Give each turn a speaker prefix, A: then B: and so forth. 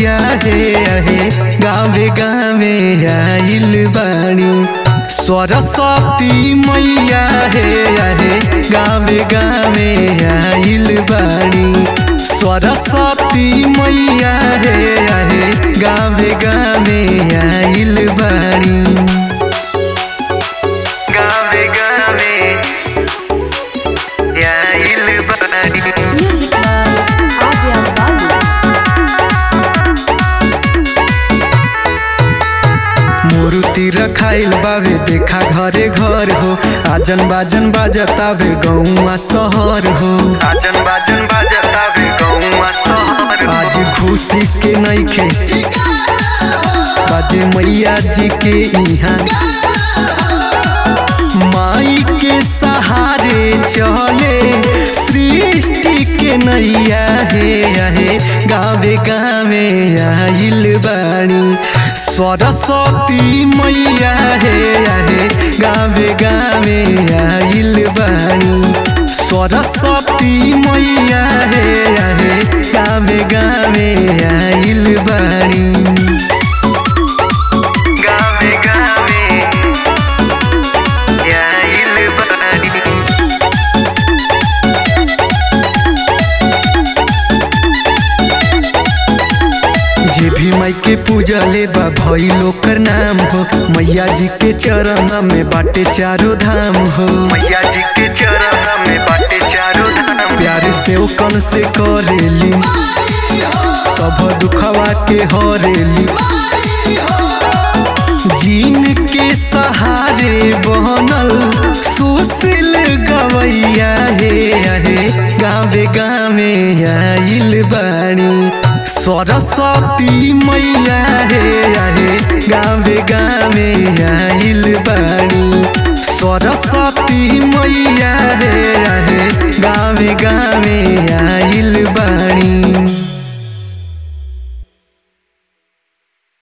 A: मैया हे आहे गावे गावे आइल बाणी सरस्वती मैया हे आहे गावे गावे आइल बाणी सरस्वती मैया हे आहे गावे गावे आइल बाणी गावे गावे आइल बाणी
B: Music by Adrian Babu.
A: मूर्ति रखाइल बावे देखा घरे घर हो आजन बाजन बाजतावे गौवा शहर हो आजन बाजन बाजतावे गौवा शहर आज खुशी के नइखे बाजे मैया जी के इहाँ माई के सहारे चले सृष्टि के नैया हे आहे गावे गावे आइल बाणी सरस्वती मैया हे आहे गावे गावे आइल बाणी सरस्वती मैया हे आहे गावे गावे आइल बाणी गावे गावे आइल बानी जे भी माई के पूजा ले बा भई लोकर नाम हो मैया जी के चरण में बाटे चारो धाम हो मैया जी के चरण में बाटे चारो धाम प्यार से ओ कन से करेली सब दुखवा के हरेली जीन के सहारे बनल सुशील गवैया हे आहे गावे गावे आइल बाणी सरस्वती मैया हे आहे गावे गावे आइल बाणी सरस्वती मैया हे आहे गावे गावे आइल बाणी